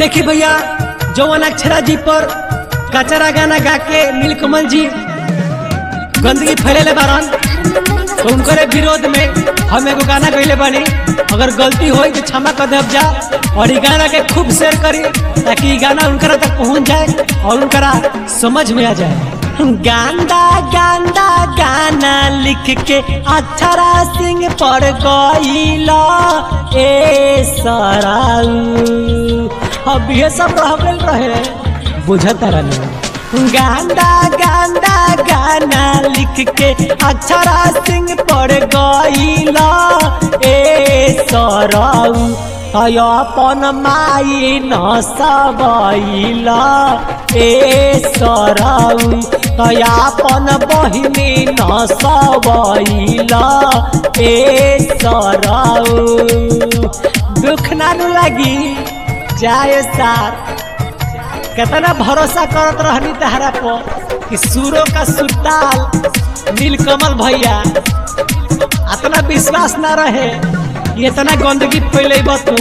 देखी भैया जौवन अक्षरा जी पर कचरा गाना गा के नीलकमल जी गंदगी फैलेले बारन तो उनकरे विरोध में हम एगो गाना गैले बानी अगर गलती होई तो क्षमा कर देव जा और ई गाना के खूब शेयर करी ताकि ई गाना उनकरा तक पहुंच जाए और उनकरा समझ में आ जाए गांदा गांदा गाना लिख के अक्षरा सिंह पर गईला ए सराऊ अब ये सब रह गइल रहे बुझता रहने गांदा गांदा गाना लिख के अक्षरा सिंह पर गईला ए सराऊ अय अपन माई न सबैला ए सराऊ तय अपन बहिनी न सबैला ए सराऊ दुख नानु लगी जाए सार कितना भरोसा करत रहनी तहरा पर कि सूरों का सुरताल नीलकमल भैया इतना विश्वास ना रहे कि इतना गंदगी फैले तू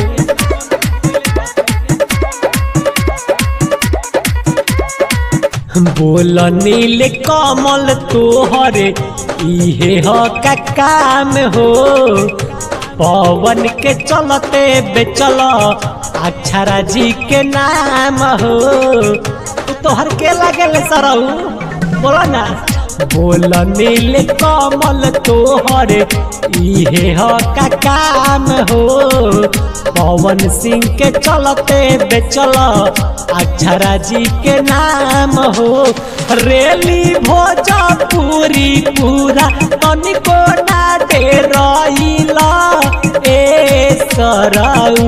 बोल नील कमल तोहरे इहे ह का काम हो पवन के चलते बेचल अक्षरा जी के नाम हो तू तोहर के लगल सरऊ बोला ना बोल नील कमल तोहर इहे ह का काम हो पवन सिंह के चलते बेचल अक्षरा जी के नाम हो रेली भोजपुरी पूरा तनिको ना दे रहीला ए सरऊ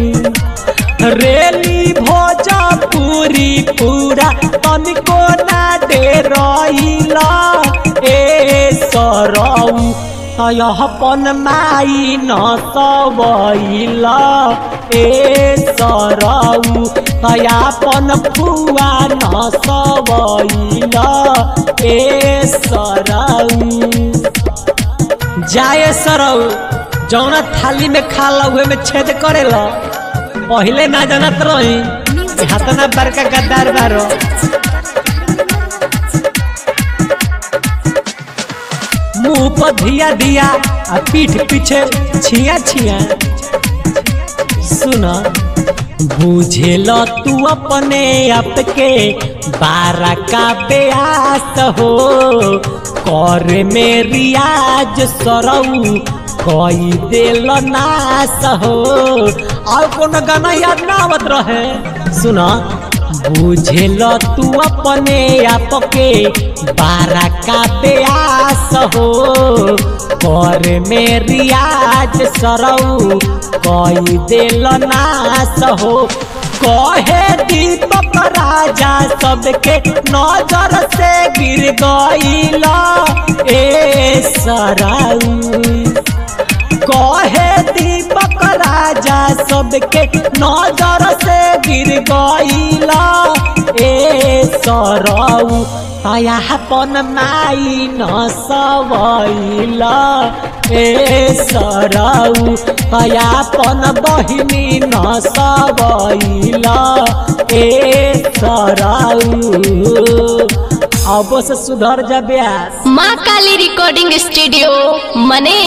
रेली भोजपुरी पूरा तनिको ना दे रहीला ए सरऊ तय अपन माई न सबैला ए सरऊ तय अपन फुआ न सबैला ए सरऊ जाए सरऊ जौना थाली में खा उहे में छेद करेला पहिले ना जानत रही कि हाथना बड़का गद्दार बारो मुंह पर धिया दिया आ पीठ पीछे छिया छिया सुना बुझेल तू अपने आप के बारह का ब्यास हो कर में रियाज सरऊ कई दिल नाश हो और कोनो गाना याद ना आवत रहे सुना बुझेल तू अपने आप के बारह का ब्यास हो कर में रियाज सरऊ कई दिल नाश हो कहे दीपक राजा सबके नजर से गिर गईला ए सराऊ कहे दीपक राजा सबके नजर से गिर गईला ए सरऊ अपन माई न सबैला ए सरऊ अपन बहिनी न सबैला ए सरऊ अब से सुधर जा ब्यास माँ काली रिकॉर्डिंग स्टूडियो मने